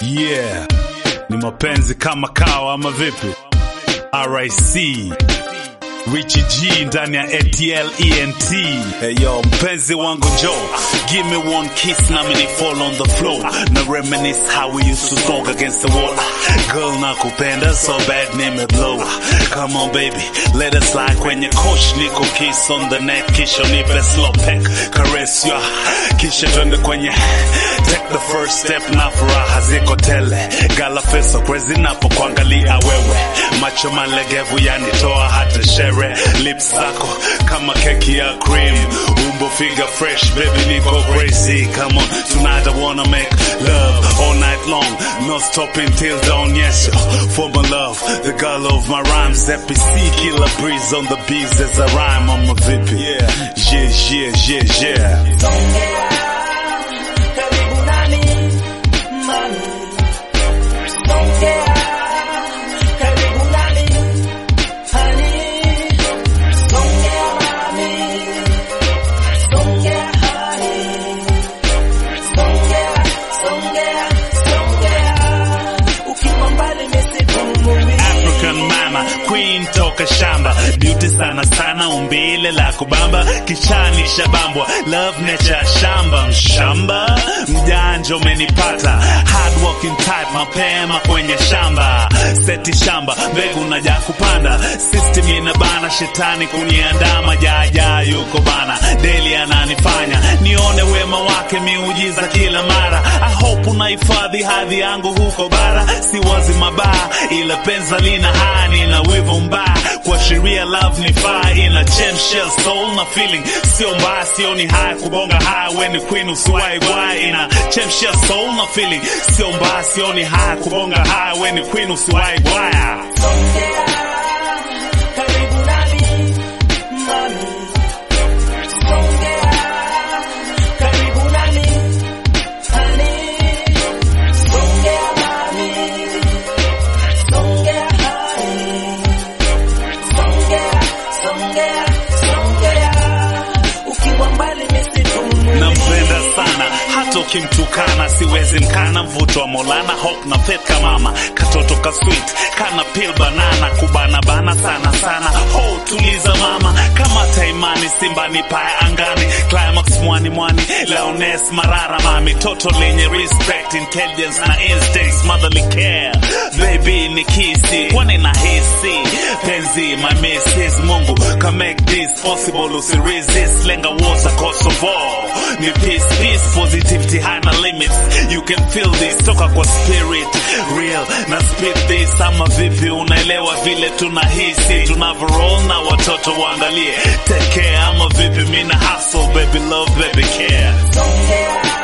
Yeah, ni mapenzi kama kawa ama vipi? RIC Richie G ndani ya ATL ENT. Hey yo, mpenzi wangu Joe, give me one kiss na mini fall on the floor. Na reminisce how we used to talk against the wall. Girl nakupenda so bad nime blow. Come on baby, let us slide kwenye coach niko kiss on the neck kisha nipe slow peck caress ya kisha twende kwenye take the first step na furaha ziko tele. Gala feso crazy napo kuangalia wewe. Macho malegevu yanitoa hata shere lips zako kama keki ya cream umbo figure fresh baby niko crazy come on tonight I wanna make love all night long no stopping till dawn yes yo for my love the girl of my rhymes FPC killer breeze on the beats as I rhyme on my vipi yeah yeah yeah yeah yeah Songea, karibu nami, mami. Songea, karibu nami, honey. Songea, mami. Songea, honey. Songea, songea, songea. Ukiwa mbali nisipumui. African mama queen toka shamba beauty sana sana umbile la kubamba kichani shabambwa love nature shamba mshamba mjanja umenipata hard working type mapema kwenye shamba seti shamba mbegu naja kupanda system inabana shetani kuniandama jaja yuko bana deli ananifanya nione wema wake miujiza kila mara I hope unahifadhi hadhi yangu huko bara si wazi mabaya ila penza lina hani na wivu mbaya kuashiria love ni faa ina chemshel soul na feeling sio mbaya sioni haya kubonga haya weni queen usiwai gwaya ina chemshel soul na feeling sio mbaya sioni haya kubonga haya weni queen usiwai gwaya Songea, karibu nami, mami. Songea, karibu nami, honey. Songea, mami. Songea, honey. Songea, songea, songea. Ukiwa mbali nisipumui. nampenda sana hata ukimtukana siwezi mkana mvuto wa molana hope na pet kamama katoto ka sweet kana pil banana kubana bana sana sana ho tuliza mama kama taimani simba ni paya angani climax mwani mwani leones marara mami toto lenye respect intelligence na instincts motherly care baby ni kisi kwani na hisi penzi my misses mungu can make this possible usiresist lenga water kosovo ni peace peace positivity hana limits you can feel this toka kwa spirit real na speed this ama vipi unaelewa vile tunahisi tunavyoroll na watoto waangalie take care ama vipi mina hustle baby love baby care Songea,